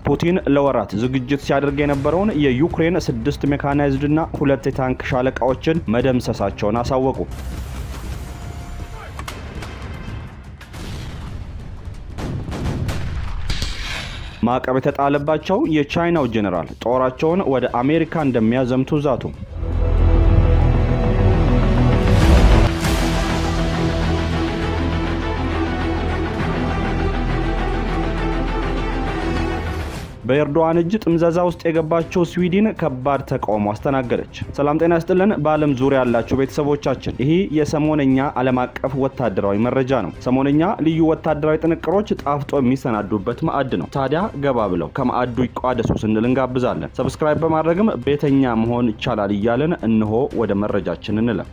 ፑቲን ለወራት ዝግጅት ሲያደርግ የነበረውን የዩክሬን ስድስት ሜካናይዝድና ሁለት የታንክ ሻለቃዎችን መደምሰሳቸውን አሳወቁ። ማዕቀብ የተጣለባቸው የቻይናው ጄኔራል ጦራቸውን ወደ አሜሪካ እንደሚያዘምቱ ዛቱ። በኤርዶዋን እጅ ጥምዘዛ ውስጥ የገባቸው ስዊድን ከባድ ተቃውሞ አስተናገደች። ሰላም ጤና ይስጥልን። በዓለም ዙሪያ ያላችሁ ቤተሰቦቻችን ይህ የሰሞነኛ ዓለም አቀፍ ወታደራዊ መረጃ ነው። ሰሞነኛ ልዩ ወታደራዊ ጥንቅሮች ጣፍጦ የሚሰናዱበት ማዕድ ነው። ታዲያ ገባ ብለው ከማዕዱ ይቋደሱ ስንል እንጋብዛለን። ሰብስክራይብ በማድረግም ቤተኛ መሆን ይቻላል እያለን እንሆ ወደ መረጃችን እንለም።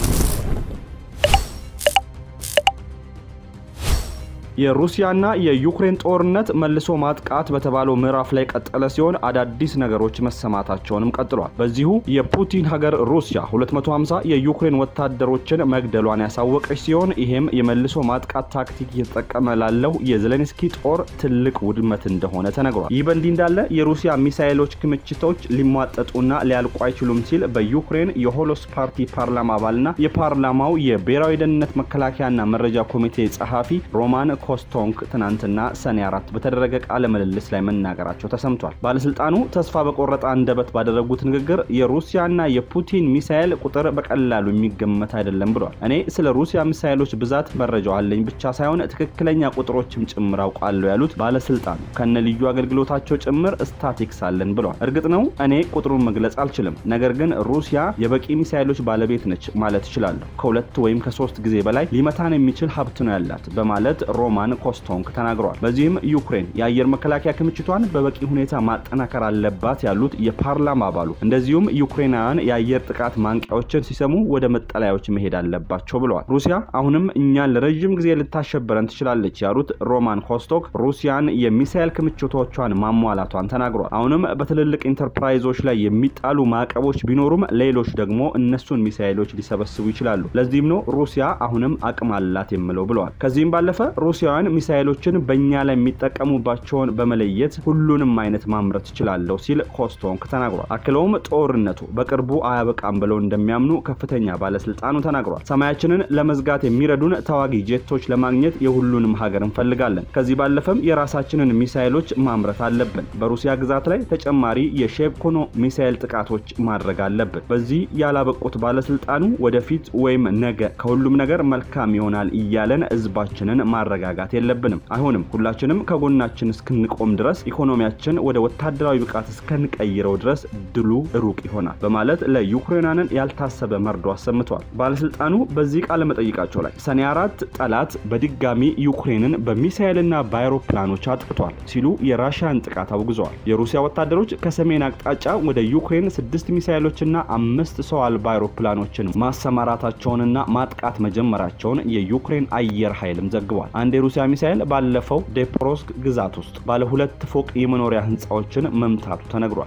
የሩሲያና የዩክሬን ጦርነት መልሶ ማጥቃት በተባለው ምዕራፍ ላይ ቀጠለ ሲሆን አዳዲስ ነገሮች መሰማታቸውንም ቀጥሏል። በዚሁ የፑቲን ሀገር ሩሲያ 250 የዩክሬን ወታደሮችን መግደሏን ያሳወቀች ሲሆን ይሄም የመልሶ ማጥቃት ታክቲክ እየተጠቀመ ላለው የዜሌንስኪ ጦር ትልቅ ውድመት እንደሆነ ተነግሯል። ይህ በእንዲህ እንዳለ የሩሲያ ሚሳይሎች ክምችቶች ሊሟጠጡና ሊያልቁ አይችሉም ሲል በዩክሬን የሆሎስ ፓርቲ ፓርላማ አባልና የፓርላማው የብሔራዊ ደህንነት መከላከያና መረጃ ኮሚቴ ጸሐፊ ሮማን ኮስቶንክ ትናንትና ሰኔ አራት በተደረገ ቃለ ምልልስ ላይ መናገራቸው ተሰምቷል። ባለስልጣኑ ተስፋ በቆረጠ አንደበት ባደረጉት ንግግር የሩሲያና የፑቲን ሚሳኤል ቁጥር በቀላሉ የሚገመት አይደለም ብለዋል። እኔ ስለ ሩሲያ ሚሳኤሎች ብዛት መረጃው አለኝ ብቻ ሳይሆን ትክክለኛ ቁጥሮችም ጭምር አውቃለሁ ያሉት ባለስልጣኑ ከነ ልዩ አገልግሎታቸው ጭምር ስታቲክስ አለን ብለዋል። እርግጥ ነው እኔ ቁጥሩን መግለጽ አልችልም፣ ነገር ግን ሩሲያ የበቂ ሚሳኤሎች ባለቤት ነች ማለት እችላለሁ። ከሁለት ወይም ከሶስት ጊዜ በላይ ሊመታን የሚችል ሀብት ነው ያላት በማለት ሮማን ኮስቶንክ ተናግረዋል። በዚህም ዩክሬን የአየር መከላከያ ክምችቷን በበቂ ሁኔታ ማጠናከር አለባት ያሉት የፓርላማ አባሉ እንደዚሁም ዩክሬናውያን የአየር ጥቃት ማንቂያዎችን ሲሰሙ ወደ መጠለያዎች መሄድ አለባቸው ብለዋል። ሩሲያ አሁንም እኛን ለረዥም ጊዜ ልታሸበረን ትችላለች ያሉት ሮማን ኮስቶክ ሩሲያን የሚሳኤል ክምችቶቿን ማሟላቷን ተናግረዋል። አሁንም በትልልቅ ኢንተርፕራይዞች ላይ የሚጣሉ ማዕቀቦች ቢኖሩም ሌሎች ደግሞ እነሱን ሚሳኤሎች ሊሰበስቡ ይችላሉ። ለዚህም ነው ሩሲያ አሁንም አቅም አላት የምለው ብለዋል። ከዚህም ባለፈ ሩሲያውያን ሚሳኤሎችን በእኛ ላይ የሚጠቀሙባቸውን በመለየት ሁሉንም አይነት ማምረት እችላለሁ ሲል ኮስቶንክ ተናግሯል። አክለውም ጦርነቱ በቅርቡ አያበቃም ብለው እንደሚያምኑ ከፍተኛ ባለስልጣኑ ተናግሯል። ሰማያችንን ለመዝጋት የሚረዱን ተዋጊ ጄቶች ለማግኘት የሁሉንም ሀገር እንፈልጋለን። ከዚህ ባለፈም የራሳችንን ሚሳኤሎች ማምረት አለብን። በሩሲያ ግዛት ላይ ተጨማሪ የሼቭኮኖ ሚሳኤል ጥቃቶች ማድረግ አለብን። በዚህ ያላበቁት ባለስልጣኑ ወደፊት ወይም ነገ ከሁሉም ነገር መልካም ይሆናል እያለን ህዝባችንን ማረጋጋት የለብንም። አይሆንም። ሁላችንም ከጎናችን እስክንቆም ድረስ ኢኮኖሚያችን ወደ ወታደራዊ ብቃት እስከንቀይረው ድረስ ድሉ ሩቅ ይሆናል በማለት ለዩክሬናንን ያልታሰበ መርዶ አሰምተዋል። ባለስልጣኑ በዚህ ቃለ መጠይቃቸው ላይ ሰኔ አራት ጠላት በድጋሚ ዩክሬንን በሚሳኤልና በአይሮፕላኖች አጥቅቷል ሲሉ የራሽያን ጥቃት አውግዘዋል። የሩሲያ ወታደሮች ከሰሜን አቅጣጫ ወደ ዩክሬን ስድስት ሚሳኤሎችና አምስት ሰው አልባ አይሮፕላኖችን ማሰማራታቸውንና ማጥቃት መጀመራቸውን የዩክሬን አየር ኃይልም ዘግቧል። አንድ የሩሲያ ሚሳኤል ባለፈው ዴፕሮስክ ግዛት ውስጥ ባለ ሁለት ፎቅ የመኖሪያ ህንፃዎችን መምታቱ ተነግሯል።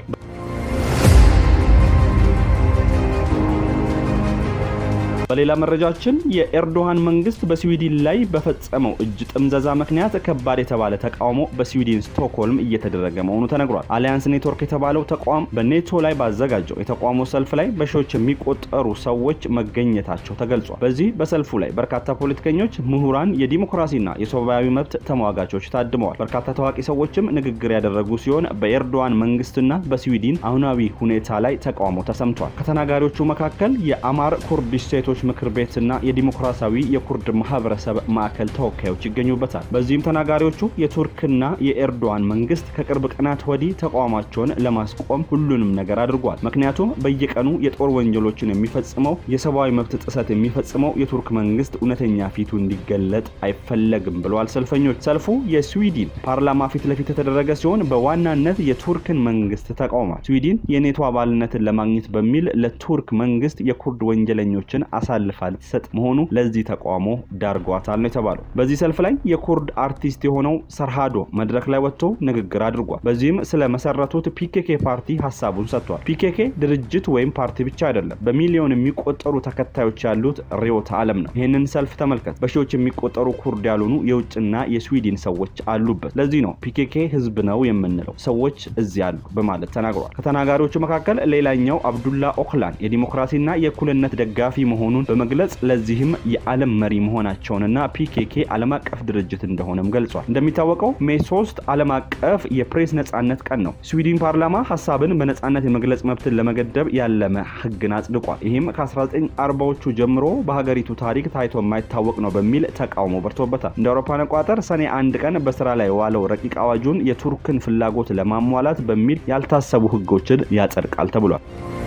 በሌላ መረጃችን የኤርዶሃን መንግስት በስዊድን ላይ በፈጸመው እጅ ጥምዘዛ ምክንያት ከባድ የተባለ ተቃውሞ በስዊድን ስቶክሆልም እየተደረገ መሆኑ ተነግሯል። አሊያንስ ኔትወርክ የተባለው ተቋም በኔቶ ላይ ባዘጋጀው የተቃውሞ ሰልፍ ላይ በሺዎች የሚቆጠሩ ሰዎች መገኘታቸው ተገልጿል። በዚህ በሰልፉ ላይ በርካታ ፖለቲከኞች፣ ምሁራን፣ የዲሞክራሲና የሰብአዊ መብት ተሟጋቾች ታድመዋል። በርካታ ታዋቂ ሰዎችም ንግግር ያደረጉ ሲሆን በኤርዶዋን መንግስትና በስዊድን አሁናዊ ሁኔታ ላይ ተቃውሞ ተሰምቷል። ከተናጋሪዎቹ መካከል የአማር ኩርዲሽ ሴቶች ምክር ቤትና የዲሞክራሲያዊ የኩርድ ማህበረሰብ ማዕከል ተወካዮች ይገኙበታል። በዚህም ተናጋሪዎቹ የቱርክና የኤርዶዋን መንግስት ከቅርብ ቀናት ወዲህ ተቃውሟቸውን ለማስቆም ሁሉንም ነገር አድርጓል። ምክንያቱም በየቀኑ የጦር ወንጀሎችን የሚፈጽመው የሰብአዊ መብት ጥሰት የሚፈጽመው የቱርክ መንግስት እውነተኛ ፊቱ እንዲገለጥ አይፈለግም ብለዋል ሰልፈኞች። ሰልፉ የስዊድን ፓርላማ ፊት ለፊት የተደረገ ሲሆን በዋናነት የቱርክን መንግስት ተቃውሟል። ስዊድን የኔቶ አባልነትን ለማግኘት በሚል ለቱርክ መንግስት የኩርድ ወንጀለኞችን አሳልፋ ልትሰጥ መሆኑ ለዚህ ተቃውሞ ዳርጓታል ነው የተባለው። በዚህ ሰልፍ ላይ የኩርድ አርቲስት የሆነው ሰርሃዶ መድረክ ላይ ወጥቶ ንግግር አድርጓል። በዚህም ስለ መሰረቱት ፒኬኬ ፓርቲ ሀሳቡን ሰጥቷል። ፒኬኬ ድርጅት ወይም ፓርቲ ብቻ አይደለም፣ በሚሊዮን የሚቆጠሩ ተከታዮች ያሉት ርዕዮተ ዓለም ነው። ይህንን ሰልፍ ተመልከት። በሺዎች የሚቆጠሩ ኩርድ ያልሆኑ የውጭና የስዊድን ሰዎች አሉበት። ለዚህ ነው ፒኬኬ ህዝብ ነው የምንለው ሰዎች እዚህ አሉ በማለት ተናግሯል። ከተናጋሪዎቹ መካከል ሌላኛው አብዱላ ኦክላን የዲሞክራሲና የእኩልነት ደጋፊ መሆኑን በመግለጽ ለዚህም የዓለም መሪ መሆናቸውንና ፒኬኬ ዓለም አቀፍ ድርጅት እንደሆነም ገልጿል። እንደሚታወቀው ሜይ 3 ዓለም አቀፍ የፕሬስ ነጻነት ቀን ነው። ስዊድን ፓርላማ ሀሳብን በነጻነት የመግለጽ መብትን ለመገደብ ያለመ ህግን አጽድቋል። ይህም ከ1940ዎቹ ጀምሮ በሀገሪቱ ታሪክ ታይቶ የማይታወቅ ነው በሚል ተቃውሞ በርቶበታል። እንደ አውሮፓን አቆጣጠር ሰኔ አንድ ቀን በስራ ላይ የዋለው ረቂቅ አዋጁን የቱርክን ፍላጎት ለማሟላት በሚል ያልታሰቡ ህጎችን ያጸድቃል ተብሏል።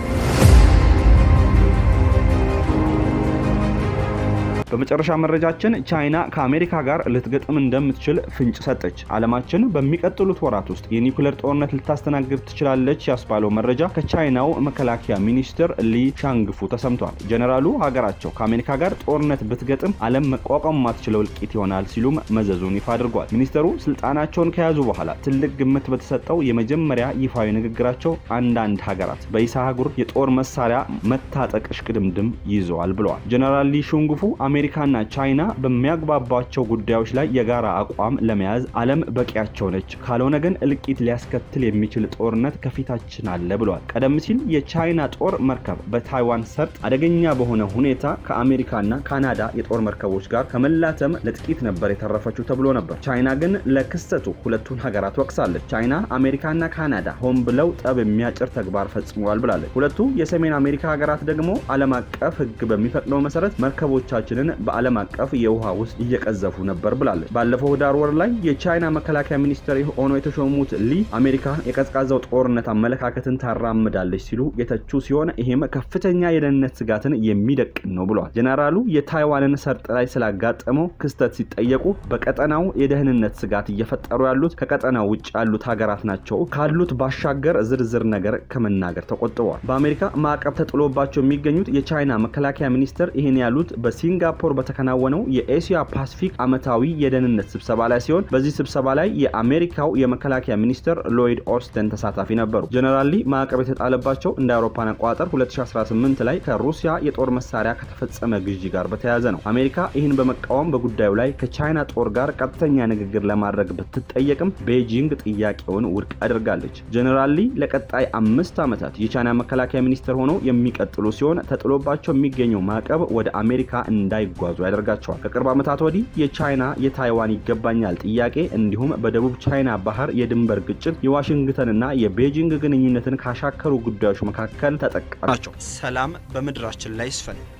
በመጨረሻ መረጃችን ቻይና ከአሜሪካ ጋር ልትገጥም እንደምትችል ፍንጭ ሰጠች። ዓለማችን በሚቀጥሉት ወራት ውስጥ የኒውክሌር ጦርነት ልታስተናግድ ትችላለች ያስባለው መረጃ ከቻይናው መከላከያ ሚኒስትር ሊ ሻንግፉ ተሰምቷል። ጀኔራሉ ሀገራቸው ከአሜሪካ ጋር ጦርነት ብትገጥም ዓለም መቋቋም ማትችለው እልቂት ይሆናል ሲሉም መዘዙን ይፋ አድርጓል። ሚኒስተሩ ስልጣናቸውን ከያዙ በኋላ ትልቅ ግምት በተሰጠው የመጀመሪያ ይፋዊ ንግግራቸው አንዳንድ ሀገራት በኢሳ አህጉር የጦር መሳሪያ መታጠቅ እሽቅድምድም ይዘዋል ብለዋል። ጀኔራል ሊ ሹንግፉ አሜሪካና ቻይና በሚያግባባቸው ጉዳዮች ላይ የጋራ አቋም ለመያዝ ዓለም በቂያቸው ነች፣ ካልሆነ ግን እልቂት ሊያስከትል የሚችል ጦርነት ከፊታችን አለ ብለዋል። ቀደም ሲል የቻይና ጦር መርከብ በታይዋን ሰርጥ አደገኛ በሆነ ሁኔታ ከአሜሪካና ካናዳ የጦር መርከቦች ጋር ከመላተም ለጥቂት ነበር የተረፈችው ተብሎ ነበር። ቻይና ግን ለክስተቱ ሁለቱን ሀገራት ወቅሳለች። ቻይና አሜሪካና ካናዳ ሆን ብለው ጠብ የሚያጭር ተግባር ፈጽመዋል ብላለች። ሁለቱ የሰሜን አሜሪካ ሀገራት ደግሞ ዓለም አቀፍ ሕግ በሚፈቅደው መሰረት መርከቦቻችንን በዓለም አቀፍ የውሃ ውስጥ እየቀዘፉ ነበር ብላለች። ባለፈው ዳር ወር ላይ የቻይና መከላከያ ሚኒስትር ሆነው የተሾሙት ሊ አሜሪካ የቀዝቃዛው ጦርነት አመለካከትን ታራምዳለች ሲሉ የተቹ ሲሆን ይህም ከፍተኛ የደህንነት ስጋትን የሚደቅን ነው ብለዋል። ጀነራሉ የታይዋንን ሰርጥ ላይ ስላጋጠመው ክስተት ሲጠየቁ በቀጠናው የደህንነት ስጋት እየፈጠሩ ያሉት ከቀጠናው ውጭ ያሉት ሀገራት ናቸው ካሉት ባሻገር ዝርዝር ነገር ከመናገር ተቆጥበዋል። በአሜሪካ ማዕቀብ ተጥሎባቸው የሚገኙት የቻይና መከላከያ ሚኒስትር ይህን ያሉት በሲንጋፖር በተከናወነው የኤሲያ ፓሲፊክ ዓመታዊ የደህንነት ስብሰባ ላይ ሲሆን በዚህ ስብሰባ ላይ የአሜሪካው የመከላከያ ሚኒስትር ሎይድ ኦስተን ተሳታፊ ነበሩ። ጀነራል ሊ ማዕቀብ የተጣለባቸው እንደ አውሮፓን አቆጣጠር 2018 ላይ ከሩሲያ የጦር መሳሪያ ከተፈጸመ ግዢ ጋር በተያያዘ ነው። አሜሪካ ይህን በመቃወም በጉዳዩ ላይ ከቻይና ጦር ጋር ቀጥተኛ ንግግር ለማድረግ ብትጠየቅም ቤጂንግ ጥያቄውን ውድቅ አድርጋለች። ጀነራል ሊ ለቀጣይ አምስት ዓመታት የቻይና መከላከያ ሚኒስትር ሆነው የሚቀጥሉ ሲሆን ተጥሎባቸው የሚገኘው ማዕቀብ ወደ አሜሪካ እንዳይጓዙ ያደርጋቸዋል። ከቅርብ ዓመታት ወዲህ የቻይና የታይዋን ይገባኛል ጥያቄ እንዲሁም በደቡብ ቻይና ባህር የድንበር ግጭት የዋሽንግተንና የቤጂንግ ግንኙነትን ካሻከሩ ጉዳዮች መካከል ተጠቃሽ ናቸው። ሰላም በምድራችን ላይ ይስፈን።